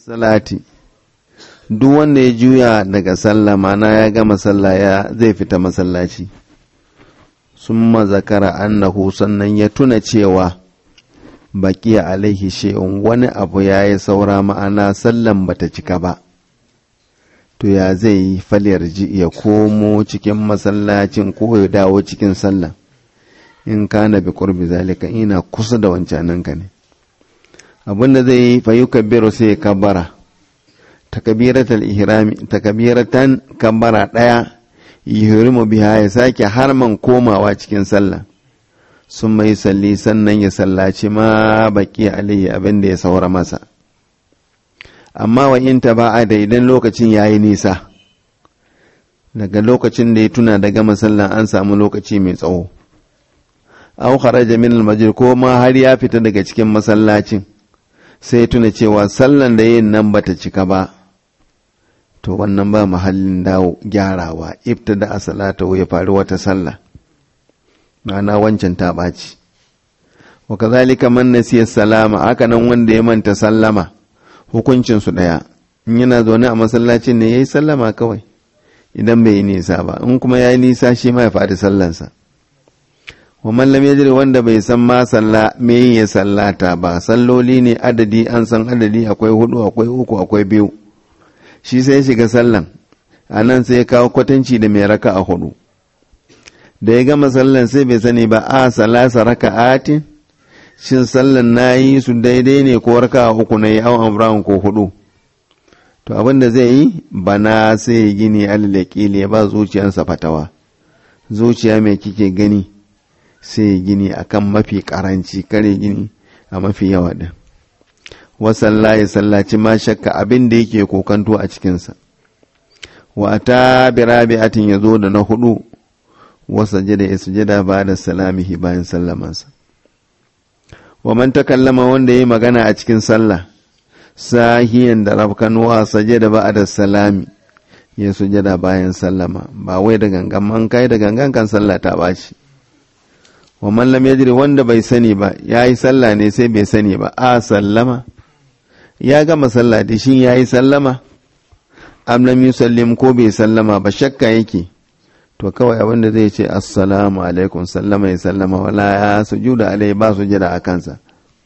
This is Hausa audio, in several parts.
salati duk wanda ya juya daga sallah mana ya gama sallah ya zai fita masallaci summa zakara annahu sannan ya tuna cewa baqiya alaihi shay'un wani abu yayi saura ma'ana sallan bata cika ba to ya zai yi falyar ji ya komo cikin masallacin ko ya dawo cikin sallah in kana bi qurbi zalika ina kusa da wancanan ka ne abinda zai yi fa yukabbiru sai ya kabbara takbiratul ihrami takbiratan kabbara daya yuhrimu biha ya sake harman komawa cikin sallah sun mai salli sannan ya sallaci ma baki alayhi abin da ya saura masa amma wa in ta ba'a da idan lokacin ya yi nisa daga lokacin da ya tuna da gama sallan an samu lokaci mai tsawo aw kharaja min al ko ma har ya fita daga cikin masallacin sai ya tuna cewa sallan da yin nan bata cika ba to wannan ba mahallin dawo gyarawa ibtada a salata ya faru wata sallah ma'ana wancan ta ɓaci wa kazalika man nasiya salama haka nan wanda ya manta sallama hukuncin su ɗaya in yana zaune a masallacin ne yayi sallama kawai idan bai yi nisa ba in kuma yayi nisa shi ma ya faɗi sallansa wa man lam yajri wanda bai san ma salla me ya sallata ba salloli ne adadi an san adadi akwai hudu akwai uku akwai biyu shi sai shiga sallan a nan sai ya kawo kwatanci da mai raka a hudu da ya gama sallan sai bai sani ba a salasa raka'atin shin sallan na yi su daidai ne ko raka uku na yi awon amurahun ko hudu to abin da zai yi bana sai ya gini alalakili ya ba zuciyarsa fatawa zuciya mai kike gani sai ya gini akan mafi karanci kare gini a mafi yawa din wasalla ya sallaci ma shakka abin da yake kokanto a cikinsa wa ta birabi'atin ya zo da na hudu wasa jada ya sujada ba da salamihi bayan sallamansa wa man takallama wanda ya yi magana a cikin sallah sahiyan da rafkanuwa sajada ba da salami ya sujada bayan sallama ba wai da gangan man kai da gangan kan sallah ta baci wa man lam yajri wanda bai sani ba yayi sallah ne sai bai sani ba a sallama ya gama sallah da shi yayi sallama am lam yusallim ko bai sallama ba shakka yake to kawai abin da zai ce assalamu alaikum sallama ya sallama wala ya sujuda alai ba sujada a kansa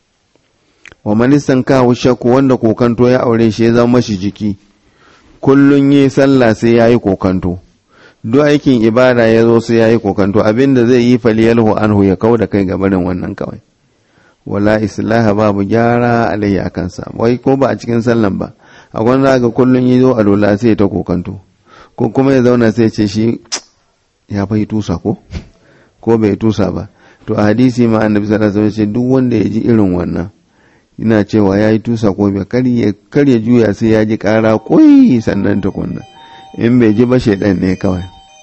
wa manisan kawo shakku wanda kokanto ya aure shi ya zama mashi jiki kullun yi sallah sai ya yi kokanto duk aikin ibada ya zo sai ya yi kokanto abin da zai yi faliyalhu anhu ya kau da kai ga barin wannan kawai wala islaha babu gyara alayhi a kansa wai ko ba a cikin sallan ba a gwanda ga kullun yi zo a lola sai ta kokanto ko kuma ya zauna sai ce shi ya bai tusa ko ko bai tusa ba to a hadisi ma annabi sallallahu alaihi wasallam duk wanda ya ji irin wannan ina cewa ya yi tusa ko bai kar ya juya sai ya ji kara koyi sannan tukunna in bai ji ba shaidan ne kawai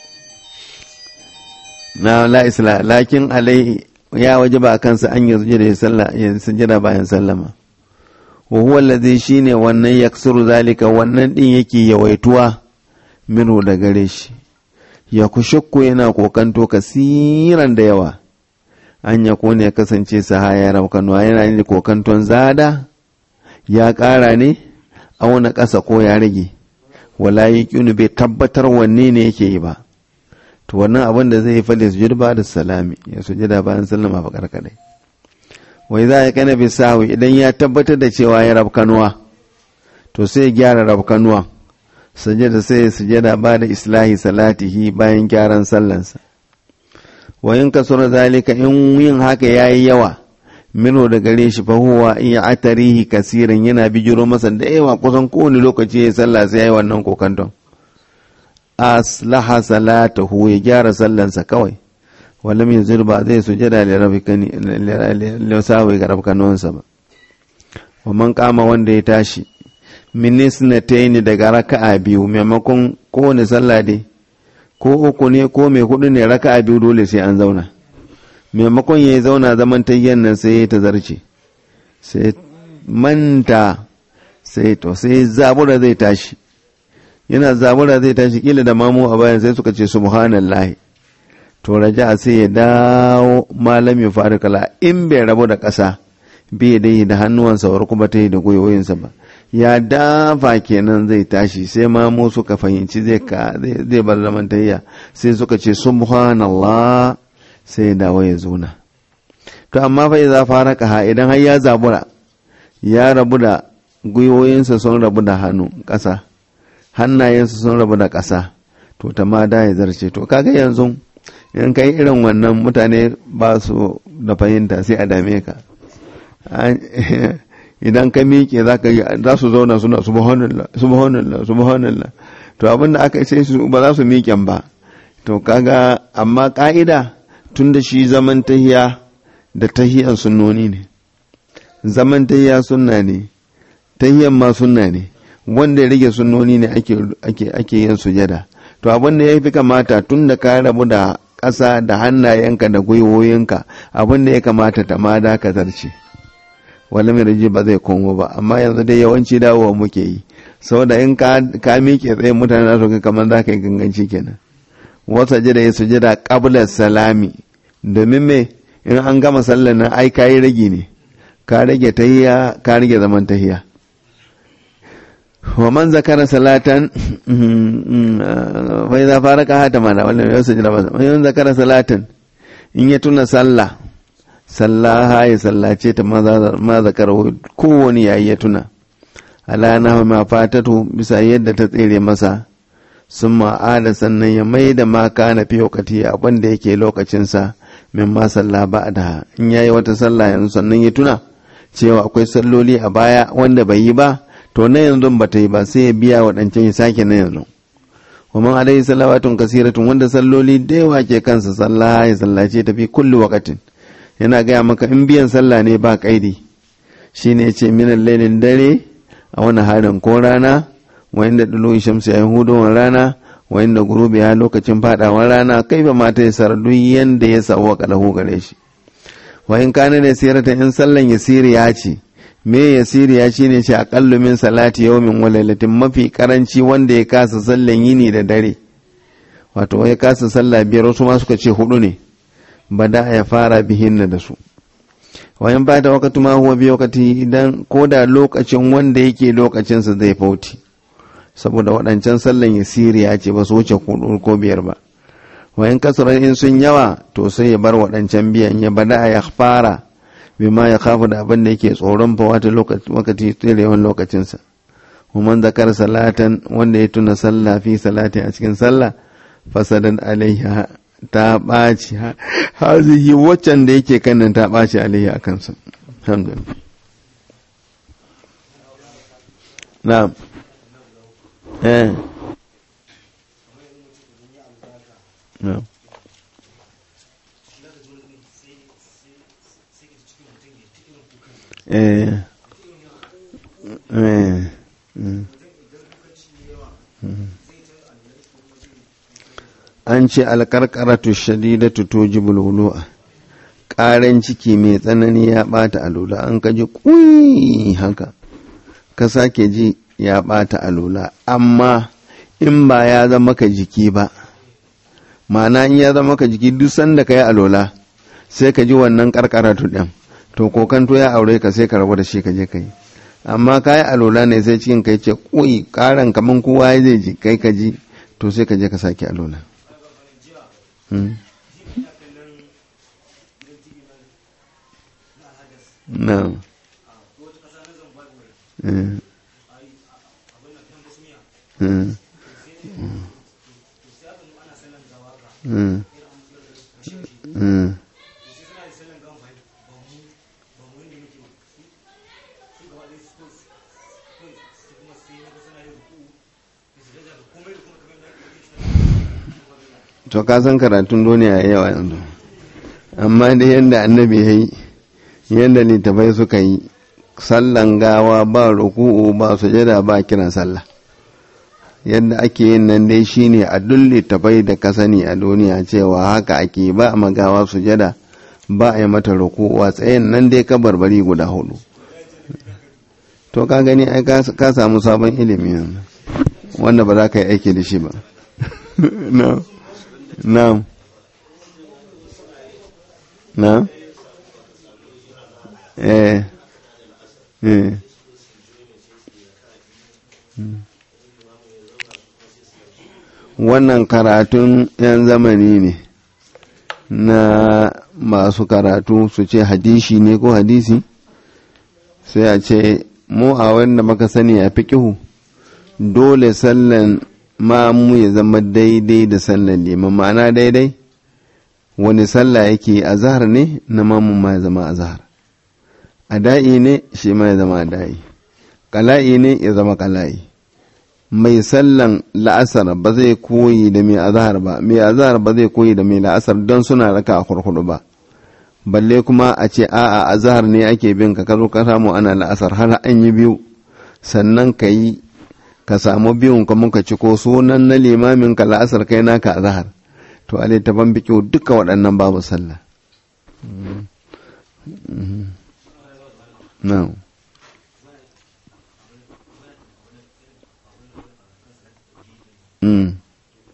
na la isla lakin alai ya waje ba kansa an yi sujada ya sallah ya sujada bayan sallama wa huwa allazi shine wannan yaksuru zalika wannan din yake yawaituwa minhu da gare shi ya kushukku yana kokanto kasiran da yawa an ya kone ya kasance sahaya raukanuwa yana ne kokanton zada ya ƙara ne auna ƙasa ko ya rage wala yi ƙinu bai tabbatar wanne ne yake yi ba to wannan abin da zai fade su ba da salami ya sujada bayan sallama fa karkadai wai za ya kana bi sawi idan ya tabbatar da cewa ya rabkanuwa to sai ya gyara rabkanuwa sujada sai ya sujada ba da islahi salatihi bayan gyaran sallansa wa in kasura zalika in yin haka yayi yawa mino da gare shi fa huwa in atarihi kasirin yana bijiro masa da yawa kusan kowane lokaci ya sallah sai yayi wannan kokanton aslaha salatahu ya gyara sallansa kawai walam yuzir ba zai sujada da rabikani lisawi ga rabkanonsa ba wa man kama wanda ya tashi min sunataini daga raka'a biyu maimakon kowane sallah dai ko uku ne ko mai hudu ne raka'a biyu dole sai an zauna maimakon ya zauna zaman tayyan nan sai ta zarce sai manta sai to sai zabura zai tashi yana zabura zai tashi kila da mamu a bayan sai suka ce subhanallahi to raja sai ya dawo malam ya fara kala in bai rabu da ƙasa bai dai da hannuwansa war kuma ta yi da gwiwoyinsa ba ya dafa kenan zai tashi sai ma mu suka fahimci zai ka zai bar zaman tayya sai suka ce subhanallah sai dawo ya zuna to amma fa idza faraka ha idan har ya zabura ya rabu da gwiwoyinsa sun rabu da hannu ƙasa hannayensa sun rabu da ƙasa to ta ma da ya zarce to kaga yanzu in kai irin wannan mutane ba su da fahimta sai a dame ka idan ka miƙe za su zauna suna subhanallah subhanallah subhanallah to abin da aka ce su ba za su miƙen ba to kaga amma ƙa'ida tun da shi zaman tahiya da tahiyan sunnoni ne zaman tahiya sunna ne tahiyan ma sunna ne wanda ya rage sunnoni ne ake yin sujada to abin da ya fi kamata tun da ka rabu da ƙasa da hannayenka da gwiwoyinka abin da ya kamata ta ma dakatar ce wani mai ba zai komo ba amma yanzu dai yawanci dawowa muke yi saboda in ka miƙe tsaye mutane na su kamar za ka yi ganganci kenan wasa jida ya sujada qabla salami domin me in an gama sallar nan ai kayi rage ne ka rage tahiya ka rage zaman tahiya wa man zakara salatan fa idza faraka hata mana wannan ya sujada ba man zakara salatan in ya tuna sallah sallaha ya sallace ta ma zakara kowane yayi ya tuna ala na ma fatatu bisa yadda ta tsere masa sun ma'ada sannan ya mai da ma kana fi wakati abin da yake lokacinsa min ma salla ba da in yayi wata sallah yanzu sannan ya tuna cewa akwai salloli a baya wanda bai yi ba to na yanzu ba ta yi ba sai ya biya waɗancan ya sake na yanzu wa alaihi salawatun kasiratun wanda salloli da yawa ke kansa sallah ya sallace ta fi kulli wakatin yana gaya maka in biyan sallah ne ba kaidi shine ce minan lailin dare a wani harin ko rana wayin da dulu shamsu yayin hudowar rana wayin da gurubi ya lokacin fadawar rana kai ba mata ya sardu yanda ya sawa kalahu gare shi wayin kana da sirata in sallan yasiri ya ce me yasiri ya ce ne ce aqallu min salati yawmin wa lailatin mafi karanci wanda ya kasa sallan yini da dare wato ya kasa sallah biyar wasu ma suka ce hudu ne bada ya fara bihinna da su wayan ba da wakati ma huwa bi wakati idan ko da lokacin wanda yake lokacinsa zai fauti saboda waɗancan sallan ya siriya ce ba su wuce kudu ko biyar ba wayan kasarar in sun yawa to sai ya bar waɗancan biyan ya bada ya fara bima ya kafa da abin da yake tsoron fa wata lokaci tsirewan lokacinsa ومن ذكر salatan wanda ya tuna sallah fi salati a cikin sallah fasadan alaiha ta ɓaci hazihi waccan da yake kanan ta ɓaci alaihi a kansa alhamdulillah na'am eh na'am eh eh an ce alkarkaratu shadidatu tujibul wulu'a ƙaran ciki mai tsanani ya ɓata alula an ka ji ƙuyi haka ka sake ji ya ɓata alula amma in ba ya zama ka jiki ba ma'ana in ya zama ka jiki duk sanda ka yi alola sai ka ji wannan karkaratu ɗin to kokanto ya aure ka sai ka rabu da shi ka je ka yi amma ka yi alola ne sai cikin kai ce ƙuyi ƙaran kaman kowa zai ji kai ka ji to sai ka je ka sake alola No. Mm. Mm. Mm. Mm. to ka san karatun duniya ya yawa yanzu amma da yadda annabi ya yi yadda littafai suka yi sallan gawa ba ruku'u ba sujada ba kiran sallah yadda ake yin nan dai shine a duk littafai da ka sani a duniya cewa haka ake ba a magawa sujada ba a yi mata ruku'u a tsayin nan dai ka barbari guda hudu to ka gani ai ka samu sabon ilimi wanda ba za ka yi aiki da shi ba no. Na'am. Na'am. Eh. Eh. wannan karatun 'yan zamani ne na masu karatu su ce hadishi ne ko hadisi sai a ce mu a wanda maka sani a fikihu dole sallan mamu ya zama daidai da sallan liman ma'ana daidai wani sallah yake azhar ne na mamun ma ya zama azhar ada'i ne shi ma ya zama ada'i kala'i ne ya zama kala'i mai sallan la'asar ba zai koyi da mai azhar ba mai azhar ba zai koyi da mai la'asar don suna raka a kurkudu ba balle kuma a ce a'a azhar ne ake bin ka kazo ka samu ana la'asar har an yi biyu sannan ka yi ka samu biyun ka muka ci ko sunan na limamin ka la'asar kai naka azhar to a littafin bikiyo duka waɗannan babu sallah no. Mm.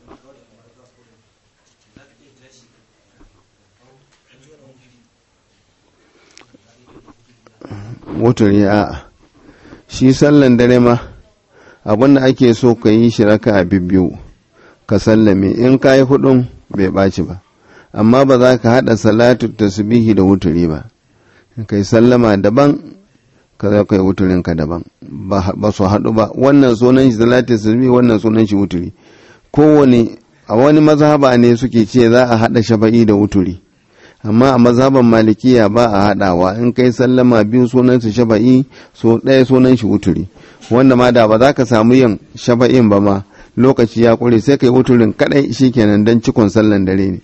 wuturi a shi sallan dare ma abinda ake so ka yi shi raka a biyu ka sallame in ka yi hudun bai ɓaci ba amma ba za ka haɗa salatu tasbihi da wuturi ba ka yi sallama daban ka za ka yi wuturinka daban ba su haɗu ba wannan sunan shi salatu tasbihi wannan sunan shi wuturi kowane a wani mazhaba ne suke ce za a haɗa shafa'i da wuturi amma a mazhaban malikiya ba a haɗawa in kai sallama biyu sunan su shafa'i so ɗaya sunan shi wuturi wanda ma da ba za ka samu yin shafa'in ba ma lokaci ya ƙure sai kai wuturin kaɗai shikenan don cikon sallan dare ne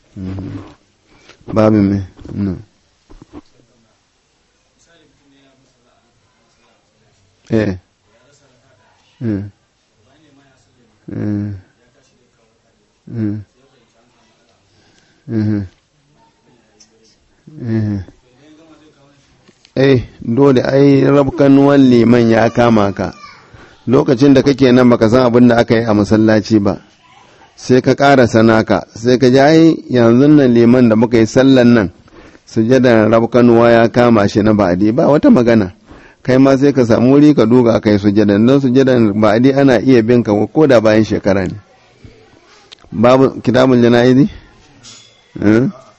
babu mai eh eh dole ai rabkanuwan liman ya kama ka lokacin da kake nan baka san abin da aka yi a masallaci ba sai ka ƙara sanaka sai ka ji ai yanzu nan liman da muka yi sallan nan sujadar rabkanuwa ya kama shi na ba'adi ba wata magana kai ma sai ka samu wuri ka duga kai sujadan don sujadan ba'adi ana iya bin ka ko da bayan shekara ne babu kitabul jana'izi